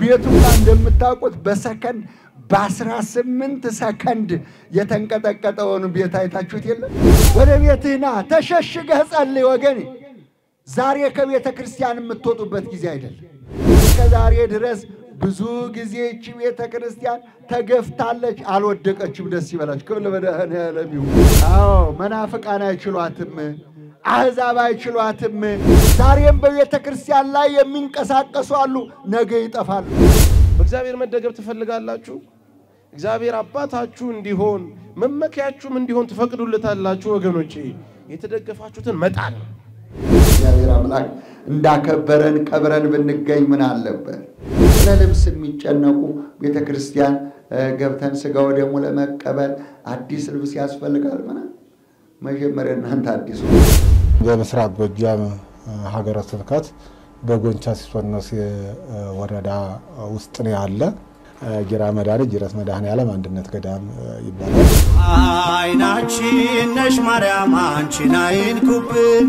ቤቱማ እንደምታውቁት በሰከንድ በአስራ ስምንት ሰከንድ የተንቀጠቀጠውን ቤት አይታችሁት የለም? ወደ ቤትህ ና ተሸሽገህ ጸልይ ወገኔ። ዛሬ ከቤተ ክርስቲያን የምትወጡበት ጊዜ አይደለም። እስከ ዛሬ ድረስ ብዙ ጊዜ ይቺ ቤተ ክርስቲያን ተገፍታለች፣ አልወደቀችም። ደስ ይበላችሁ። ክብር ለመድኃኔዓለም ይሁን። አዎ መናፍቃን አይችሏትም፣ አሕዛብ አይችሏትም። ዛሬም በቤተ ክርስቲያን ላይ የሚንቀሳቀሱ አሉ፣ ነገ ይጠፋሉ። በእግዚአብሔር መደገፍ ትፈልጋላችሁ? እግዚአብሔር አባታችሁ እንዲሆን መመኪያችሁም እንዲሆን ትፈቅዱለታላችሁ? ወገኖቼ የተደገፋችሁትን መጣል ነው። እግዚአብሔር አምላክ እንዳከበረን ቀብረን ብንገኝ ምን አለበት? ስለ ልብስ የሚጨነቁ ቤተ ክርስቲያን ገብተን ስጋ ወደሙ ለመቀበል አዲስ ልብስ ያስፈልጋል። ምን መጀመሪያ እናንተ አዲሱ በምስራቅ ጎጃም ሀገረ ስብከት በጎንቻ ሲሶነስ ወረዳ ውስጥ ነው ያለ ጊራ መድኃኔ ጅረት መድኃኔዓለም አንድነት ገዳም ይባላል። አይናችን ነሽ ማርያም አንቺን አይንኩብን፣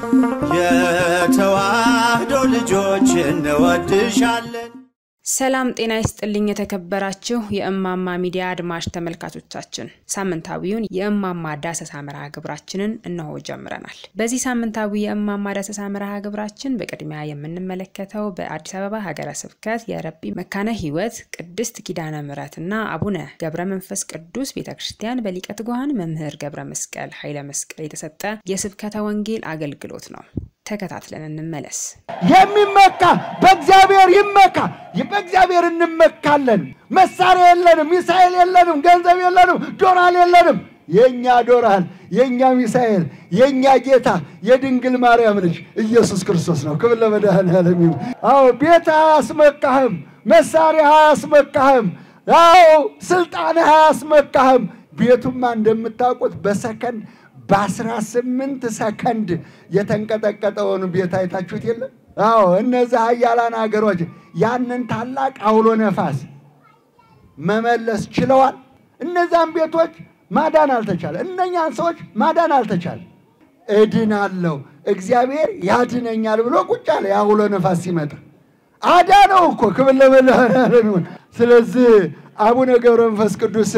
የተዋህዶ ልጆች እንወድሻለን። ሰላም ጤና ይስጥልኝ። የተከበራችሁ የእማማ ሚዲያ አድማጭ ተመልካቾቻችን ሳምንታዊውን የእማማ ዳሰሳ መርሃ ግብራችንን እነሆ ጀምረናል። በዚህ ሳምንታዊ የእማማ ዳሰሳ መርሃ ግብራችን በቅድሚያ የምንመለከተው በአዲስ አበባ ሀገረ ስብከት የረጲ መካነ ሕይወት ቅድስት ኪዳነ ምሕረትና አቡነ ገብረ መንፈስ ቅዱስ ቤተ ክርስቲያን በሊቀ ትጉሃን መምህር ገብረ መስቀል ኃይለ መስቀል የተሰጠ የስብከተ ወንጌል አገልግሎት ነው። ተከታትለን እንመለስ። የሚመካ በእግዚአብሔር ይመካ። በእግዚአብሔር እንመካለን። መሳሪያ የለንም፣ ሚሳኤል የለንም፣ ገንዘብ የለንም፣ ዶላር የለንም። የእኛ ዶላር፣ የእኛ ሚሳኤል፣ የእኛ ጌታ የድንግል ማርያም ልጅ ኢየሱስ ክርስቶስ ነው። ክብር ለመድኃኔዓለም ይሁን። አዎ ቤት አያስመካህም፣ መሳሪያ አያስመካህም፣ አዎ ስልጣን አያስመካህም። ቤቱማ እንደምታውቁት በሰከንድ በአስራ ስምንት ሰከንድ የተንቀጠቀጠውን ቤት አይታችሁት የለም? አዎ እነዚህ ኃያላን ሀገሮች ያንን ታላቅ አውሎ ነፋስ መመለስ ችለዋል። እነዛን ቤቶች ማዳን አልተቻለ። እነኛን ሰዎች ማዳን አልተቻለ። እድናለሁ እግዚአብሔር ያድነኛል ብሎ ቁጭ አለ። የአውሎ ነፋስ ሲመጣ አዳነው እኮ ክብር ለመድኃኔዓለም ይሁን። ስለዚህ አቡነ ገብረ መንፈስ ቅዱስ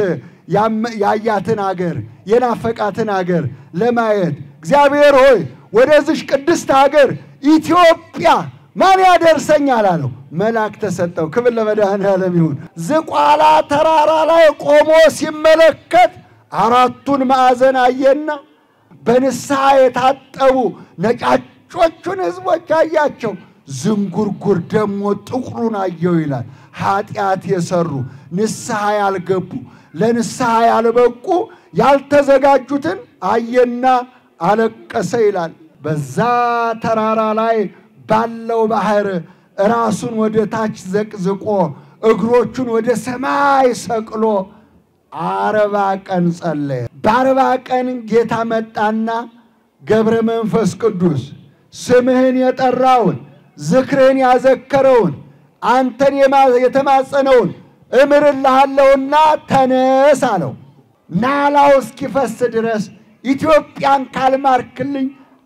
ያያትን አገር የናፈቃትን አገር ለማየት እግዚአብሔር ሆይ ወደዚሽ ቅድስት ሀገር ኢትዮጵያ ማን ያደርሰኛል አለው። መልአክ ተሰጠው። ክብር ለመድኃኔዓለም ይሁን። ዝቋላ ተራራ ላይ ቆሞ ሲመለከት አራቱን ማዕዘን አየና በንስሐ የታጠቡ ነጫጮቹን ሕዝቦች አያቸው። ዝንጉርጉር ደግሞ ጥቁሩን አየው ይላል። ኃጢአት የሰሩ ንስሐ ያልገቡ ለንስሐ ያልበቁ ያልተዘጋጁትን አየና አለቀሰ ይላል። በዛ ተራራ ላይ ባለው ባህር ራሱን ወደ ታች ዘቅዝቆ እግሮቹን ወደ ሰማይ ሰቅሎ አርባ ቀን ጸለየ። በአርባ ቀን ጌታ መጣና ገብረ መንፈስ ቅዱስ ስምህን የጠራውን ዝክርህን ያዘከረውን አንተን የተማጸነውን እምርልሃለሁና ተነስ አለው። ናላው እስኪፈስ ድረስ ኢትዮጵያን ካልማርክልኝ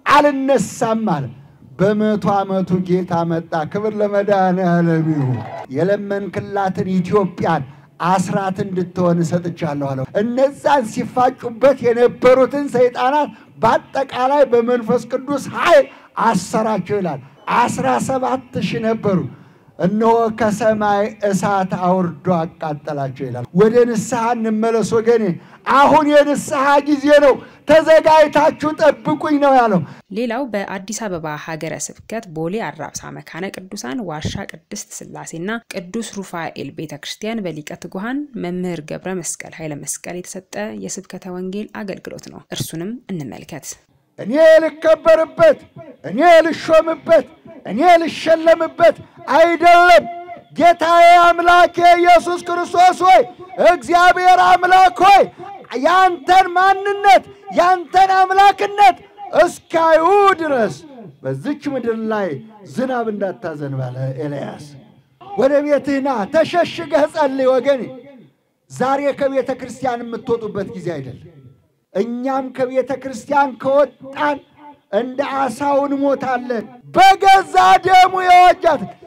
አልነሳም አለ። በመቶ ዓመቱ ጌታ መጣ። ክብር ለመድኃኔዓለም ይሁን። የለመንክላትን ኢትዮጵያን አስራት እንድትሆን እሰጥቻለሁ አለው። እነዛን ሲፋጩበት የነበሩትን ሰይጣናት በአጠቃላይ በመንፈስ ቅዱስ ኃይል አሰራቸው ይላል። አስራ ሰባት ሺህ ነበሩ። እነሆ ከሰማይ እሳት አውርዶ አቃጠላቸው ይላል። ወደ ንስሐ እንመለስ ወገኔ። አሁን የንስሐ ጊዜ ነው። ተዘጋጅታችሁ ጠብቁኝ ነው ያለው። ሌላው በአዲስ አበባ ሀገረ ስብከት ቦሌ አራብሳ መካነ ቅዱሳን ዋሻ ቅድስት ሥላሴና ቅዱስ ሩፋኤል ቤተ ክርስቲያን በሊቀ ትጉሃን መምህር ገብረ መስቀል ኃይለ መስቀል የተሰጠ የስብከተ ወንጌል አገልግሎት ነው። እርሱንም እንመልከት። እኔ ልከበርበት፣ እኔ ልሾምበት፣ እኔ ልሸለምበት አይደለም። ጌታዬ አምላኬ ኢየሱስ ክርስቶስ ሆይ እግዚአብሔር አምላክ ሆይ ያንተን ማንነት ያንተን አምላክነት እስካዩ ድረስ በዚች ምድር ላይ ዝናብ እንዳታዘንብ አለ ኤልያስ። ወደ ቤትህ ና ተሸሽገህ ጸልይ ወገኔ። ዛሬ ከቤተ ክርስቲያን የምትወጡበት ጊዜ አይደለም። እኛም ከቤተ ክርስቲያን ከወጣን እንደ አሳው እንሞታለን። በገዛ ደሙ የዋጃት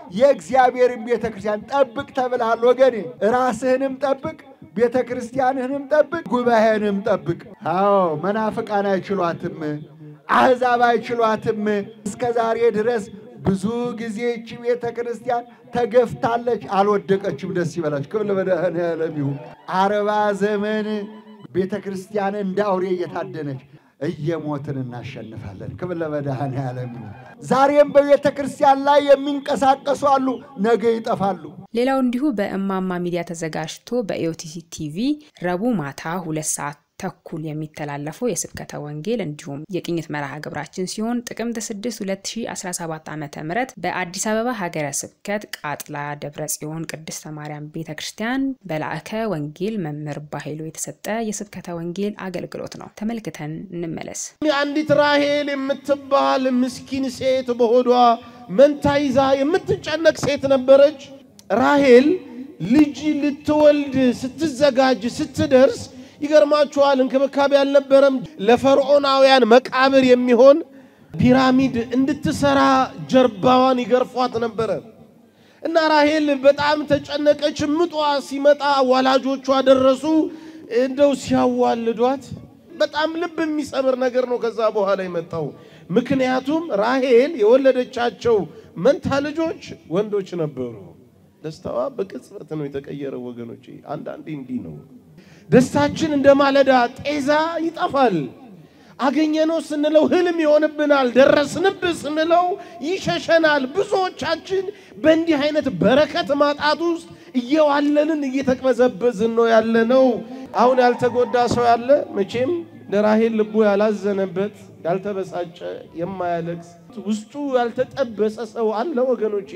የእግዚአብሔርን ቤተ ክርስቲያን ጠብቅ ተብልሃል ወገኔ። ራስህንም ጠብቅ፣ ቤተ ክርስቲያንህንም ጠብቅ፣ ጉባኤህንም ጠብቅ። አዎ መናፍቃን አይችሏትም፣ አሕዛብ አይችሏትም። እስከ ዛሬ ድረስ ብዙ ጊዜ ይቺ ቤተ ክርስቲያን ተገፍታለች፣ አልወደቀችም። ደስ ይበላችሁ። ክብር ለመድኃኔዓለም ይሁን። አርባ ዘመን ቤተ ክርስቲያን እንደ አውሬ እየታደነች እየሞትን እናሸንፋለን። ክብር ለመድኃኔዓለም ይሁን። ዛሬም በቤተ ክርስቲያን ላይ የሚንቀሳቀሱ አሉ፣ ነገ ይጠፋሉ። ሌላው እንዲሁ በእማማ ሚዲያ ተዘጋጅቶ በኢኦቲሲ ቲቪ ረቡዕ ማታ ሁለት ሰዓት ተኩል የሚተላለፈው የስብከተ ወንጌል እንዲሁም የቅኝት መርሃ ግብራችን ሲሆን ጥቅምት 6 2017 ዓ ም በአዲስ አበባ ሀገረ ስብከት ቃጥላ ደብረ ጽዮን ቅድስተ ማርያም ቤተ ክርስቲያን በላእከ ወንጌል መምህር ባሄሎ የተሰጠ የስብከተ ወንጌል አገልግሎት ነው። ተመልክተን እንመለስ። አንዲት ራሄል የምትባል ምስኪን ሴት በሆዷ መንታ ይዛ የምትጨነቅ ሴት ነበረች። ራሄል ልጅ ልትወልድ ስትዘጋጅ ስትደርስ ይገርማችኋል፣ እንክብካቤ አልነበረም። ለፈርዖናውያን መቃብር የሚሆን ፒራሚድ እንድትሰራ ጀርባዋን ይገርፏት ነበረ እና ራሄል በጣም ተጨነቀች። ምጧ ሲመጣ ወላጆቿ ደረሱ። እንደው ሲያዋልዷት በጣም ልብ የሚሰብር ነገር ነው ከዛ በኋላ የመጣው። ምክንያቱም ራሄል የወለደቻቸው መንታ ልጆች ወንዶች ነበሩ። ደስታዋ በቅጽበት ነው የተቀየረው ወገኖቼ። አንዳንዴ እንዲህ ነው ደስታችን እንደ ማለዳ ጤዛ ይጠፋል። አገኘነው ስንለው ህልም ይሆንብናል። ደረስንብህ ስንለው ይሸሸናል። ብዙዎቻችን በእንዲህ አይነት በረከት ማጣት ውስጥ እየዋለንን እየተቅበዘበዝን ነው ያለነው። አሁን ያልተጎዳ ሰው ያለ መቼም ለራሄል ልቡ ያላዘነበት ያልተበሳጨ፣ የማያለቅስ ውስጡ ያልተጠበሰ ሰው አለ ወገኖቼ።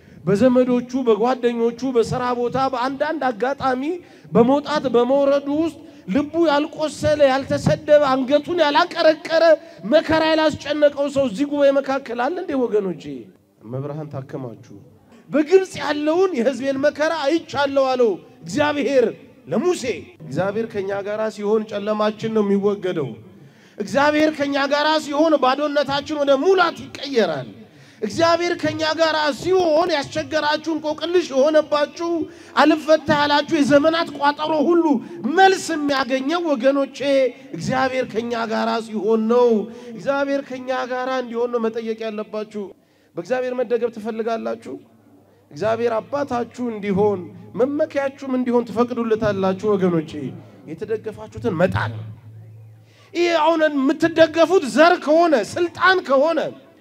በዘመዶቹ በጓደኞቹ በስራ ቦታ በአንዳንድ አጋጣሚ በመውጣት በመውረዱ ውስጥ ልቡ ያልቆሰለ ያልተሰደበ አንገቱን ያላቀረቀረ መከራ ያላስጨነቀው ሰው እዚህ ጉባኤ መካከል አለ እንዴ ወገኖቼ? መብርሃን ታከማችሁ። በግብፅ ያለውን የሕዝቤን መከራ አይቻለሁ አለው እግዚአብሔር ለሙሴ። እግዚአብሔር ከኛ ጋር ሲሆን ጨለማችን ነው የሚወገደው። እግዚአብሔር ከኛ ጋር ሲሆን ባዶነታችን ወደ ሙላት ይቀየራል። እግዚአብሔር ከኛ ጋር ሲሆን ያስቸገራችሁ እንቆቅልሽ የሆነባችሁ አልፈታ ያላችሁ የዘመናት ቋጠሮ ሁሉ መልስ የሚያገኘው ወገኖቼ እግዚአብሔር ከኛ ጋር ሲሆን ነው። እግዚአብሔር ከኛ ጋር እንዲሆን ነው መጠየቅ ያለባችሁ። በእግዚአብሔር መደገፍ ትፈልጋላችሁ? እግዚአብሔር አባታችሁ እንዲሆን መመኪያችሁም እንዲሆን ትፈቅዱለታላችሁ? ወገኖቼ የተደገፋችሁትን መጣል ይህ አሁን የምትደገፉት ዘር ከሆነ ስልጣን ከሆነ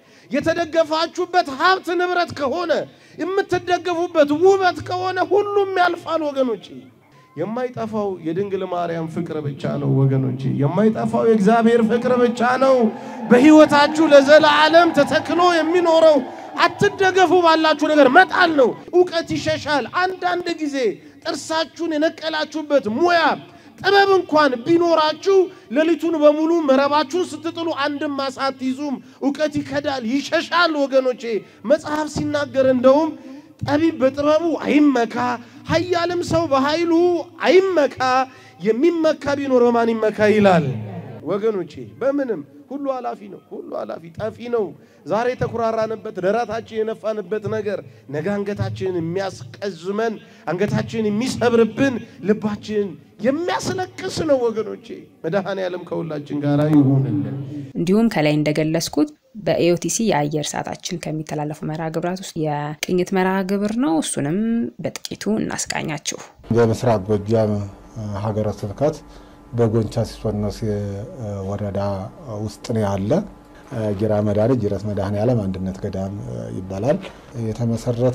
የተደገፋችሁበት ሀብት ንብረት ከሆነ የምትደገፉበት ውበት ከሆነ ሁሉም ያልፋል ወገኖች። የማይጠፋው የድንግል ማርያም ፍቅር ብቻ ነው ወገኖች። የማይጠፋው የእግዚአብሔር ፍቅር ብቻ ነው በሕይወታችሁ ለዘላለም ተተክሎ የሚኖረው። አትደገፉ ባላችሁ ነገር መጣል ነው። እውቀት ይሸሻል። አንዳንድ ጊዜ ጥርሳችሁን የነቀላችሁበት ሙያ ጥበብ እንኳን ቢኖራችሁ ሌሊቱን በሙሉ መረባችሁን ስትጥሉ አንድም አሳ አትይዙም። እውቀት ይከዳል፣ ይሸሻል ወገኖቼ። መጽሐፍ ሲናገር እንደውም ጠቢብ በጥበቡ አይመካ፣ ኃያልም ሰው በኃይሉ አይመካ፣ የሚመካ ቢኖር በማን ይመካ ይላል። ወገኖቼ በምንም ሁሉ ኃላፊ ነው። ሁሉ ኃላፊ ጠፊ ነው። ዛሬ የተኩራራንበት ደረታችን የነፋንበት ነገር ነገ አንገታችንን የሚያስቀዝመን አንገታችንን የሚሰብርብን ልባችንን የሚያስለቅስ ነው ወገኖቼ። መድኃኔዓለም ከሁላችን ጋር ይሁንልን። እንዲሁም ከላይ እንደገለጽኩት በኤኦቲሲ የአየር ሰዓታችን ከሚተላለፉ መርሃ ግብራት ውስጥ የቅኝት መርሃ ግብር ነው። እሱንም በጥቂቱ እናስቃኛችሁ። በምስራቅ ጎጃም ሀገረ ስብከት በጎንቻ ሲሶኖስ ወረዳ ውስጥ ነው ያለ ጊራ መድኃኔ ጅረት መድኃኔዓለም አንድነት ገዳም ይባላል። የተመሰረተ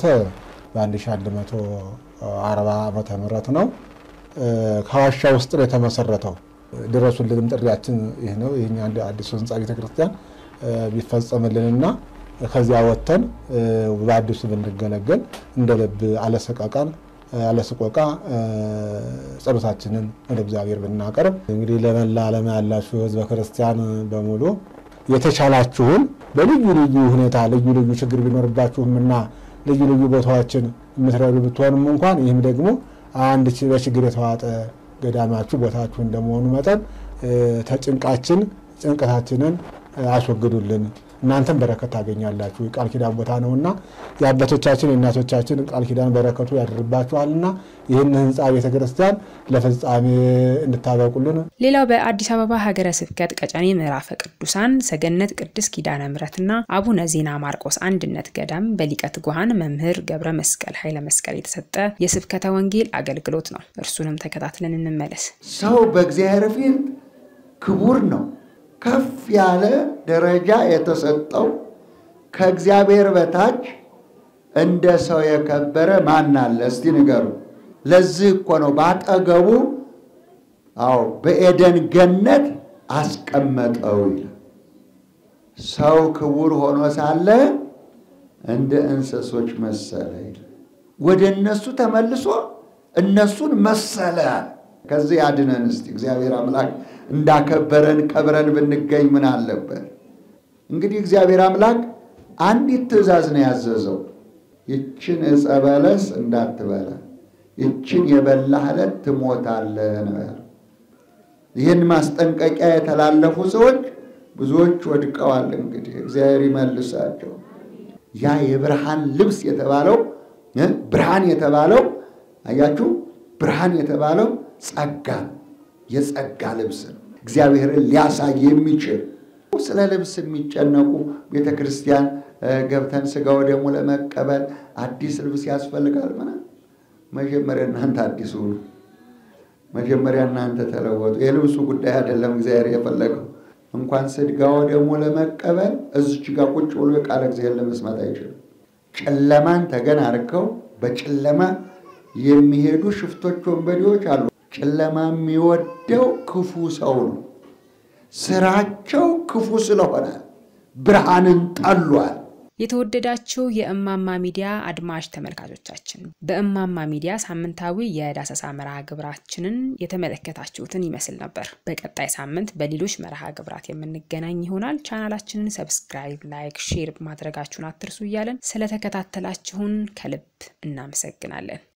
በ1140 ዓመተ ምህረት ነው። ከዋሻ ውስጥ ነው የተመሰረተው። ድረሱልንም ጥሪያችን ይህ ነው። ይህ አንድ አዲሱ ህንፃ ቤተክርስቲያን ቢፈጸምልንና ከዚያ ወጥተን በአዲሱ ብንገለገል እንደ ልብ አለሰቀቃን አለስቆቃ ጸሎታችንን ወደ እግዚአብሔር ብናቀርብ እንግዲህ ለመላ ዓለም ያላችሁ ህዝበ ክርስቲያን በሙሉ የተቻላችሁን በልዩ ልዩ ሁኔታ ልዩ ልዩ ችግር ቢኖርባችሁምና ልዩ ልዩ ቦታዎችን የምትረዱ ብትሆንም እንኳን ይህም ደግሞ አንድ በችግር የተዋጠ ገዳማችሁ ቦታችሁ እንደመሆኑ መጠን ተጭንቃችን ጭንቀታችንን አስወግዱልን። እናንተም በረከት ታገኛላችሁ። የቃል ኪዳን ቦታ ነውና የአባቶቻችን የእናቶቻችን ቃል ኪዳን በረከቱ ያድርባችኋልና ይህን ህንፃ ቤተ ክርስቲያን ለፍጻሜ እንድታበቁልን ሌላው በአዲስ አበባ ሀገረ ስብከት ቀጨኔ ምዕራፈ ቅዱሳን ሰገነት ቅድስት ኪዳነ ምሕረትና አቡነ ዜና ማርቆስ አንድነት ገዳም በሊቀ ትጉሃን መምህር ገብረ መስቀል ኃይለ መስቀል የተሰጠ የስብከተ ወንጌል አገልግሎት ነው። እርሱንም ተከታትለን እንመለስ። ሰው በእግዚአብሔር ፊት ክቡር ነው። ከፍ ያለ ደረጃ የተሰጠው ከእግዚአብሔር በታች እንደ ሰው የከበረ ማን አለ? እስቲ ንገሩ። ለዚህ እኮ ነው ባጠገቡ አዎ በኤደን ገነት አስቀመጠው ይላል። ሰው ክቡር ሆኖ ሳለ እንደ እንስሶች መሰለ ይላል። ወደ እነሱ ተመልሶ እነሱን መሰለ። ከዚህ ያድነን እስቲ እግዚአብሔር አምላክ እንዳከበረን ከብረን ብንገኝ ምን አለበት? እንግዲህ እግዚአብሔር አምላክ አንዲት ትእዛዝ ነው ያዘዘው። ይችን ዕፀ በለስ እንዳትበላ፣ ይችን የበላህ ዕለት ትሞታለህ ነው ያለው። ይህን ማስጠንቀቂያ የተላለፉ ሰዎች ብዙዎች ወድቀዋል። እንግዲህ እግዚአብሔር ይመልሳቸው። ያ የብርሃን ልብስ የተባለው ብርሃን የተባለው አያችሁ፣ ብርሃን የተባለው ጸጋ የጸጋ ልብስ ነው። እግዚአብሔርን ሊያሳይ የሚችል ስለ ልብስ የሚጨነቁ ቤተ ክርስቲያን ገብተን ስጋው ደግሞ ለመቀበል አዲስ ልብስ ያስፈልጋል። ምናምን መጀመሪያ እናንተ አዲስ ሁኑ። መጀመሪያ እናንተ ተለወጡ። የልብሱ ጉዳይ አይደለም እግዚአብሔር የፈለገው። እንኳን ስጋው ደግሞ ለመቀበል እዚች ጋር ቁጭ ብሎ የቃለ እግዚአብሔር ለመስማት አይችልም። ጨለማን ተገን አድርገው በጨለማ የሚሄዱ ሽፍቶች፣ ወንበዴዎች አሉ። ጨለማ የሚወደው ክፉ ሰው ነው። ስራቸው ክፉ ስለሆነ ብርሃንን ጠሏል። የተወደዳችሁ የእማማ ሚዲያ አድማጭ ተመልካቾቻችን በእማማ ሚዲያ ሳምንታዊ የዳሰሳ መርሃ ግብራችንን የተመለከታችሁትን ይመስል ነበር። በቀጣይ ሳምንት በሌሎች መርሃ ግብራት የምንገናኝ ይሆናል። ቻናላችንን ሰብስክራይብ፣ ላይክ፣ ሼር ማድረጋችሁን አትርሱ እያለን ስለተከታተላችሁን ከልብ እናመሰግናለን።